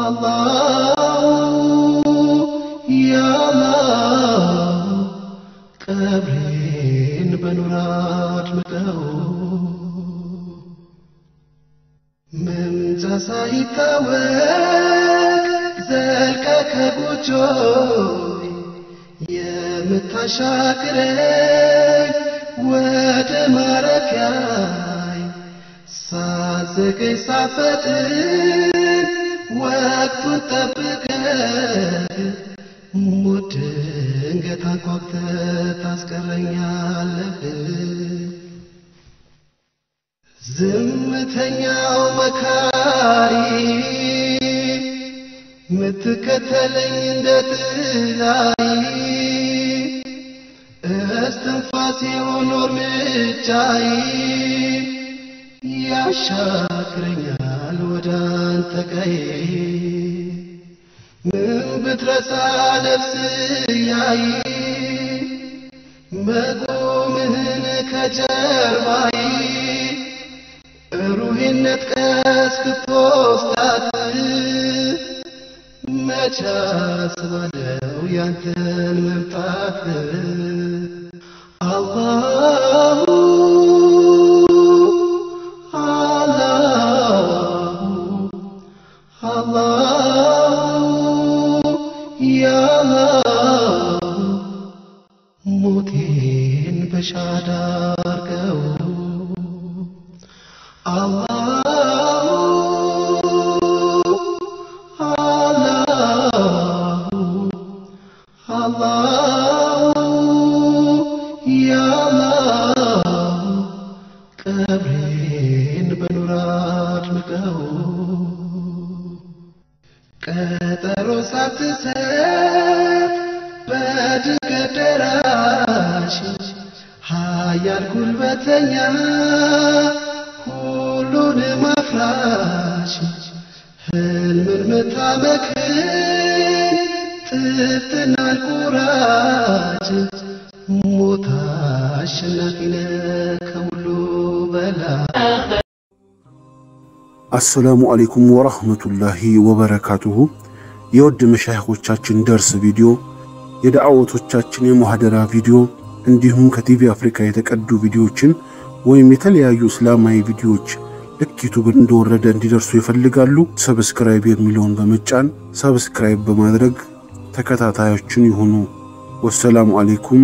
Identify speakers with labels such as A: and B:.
A: አላሁ ያአላሁ ቀብሬን በኑር አድምቀው መምጫ ሳይታወቅ ዘልቀ ከጎጆይ የምታሻግረኝ ወደ ማረፊያይ ሳዘገይ ሳፈጥን ወቅቱን ጠብቀህ ሞት ድንገት አንኳኩተህ ታስቀረኛለህ። ዝምተኛው መካሪ ምትከተለኝ እንደ ጥላይ እስትንፋሴ ሆኖ እርምጃይ ያሻግረኛል ወደ አንተ ቀዬ ምን ብትረሳ ነፍስ ያይ መቆምህን ከጀርባይ ሩሄነት ቀስክቶስታት መቻ ስባለው ያንተን መምጣት አላሁ አላሁ አላሁ ያአላሁ ሞቴን በሻዳ አርገው ቀብሬን በኑር አድምቀው ቀጠሮ ሳትሰጥ በድንገት ደራሽ ኃያል ጉልበተኛ ሁሉንም አፍራሽ ህልምን ምታመክን ጥፍትናን ቁራጭ ሞት አሸናፊ ነህ ከሁሉ በላይ
B: አሰላሙ አሌይኩም ወራህመቱላሂ ወበረካቱሁ። የውድ መሻይኾቻችን ደርስ ቪዲዮ፣ የዳዕወቶቻችን የሙሐደራ ቪዲዮ እንዲሁም ከቲቪ አፍሪካ የተቀዱ ቪዲዮዎችን ወይም የተለያዩ እስላማዊ ቪዲዮዎች ልክ ዩቱብ እንደወረደ እንዲደርሱ ይፈልጋሉ? ሰብስክራይብ የሚለውን በመጫን ሰብስክራይብ በማድረግ ተከታታዮችን ይሁኑ። ወሰላሙ አሌይኩም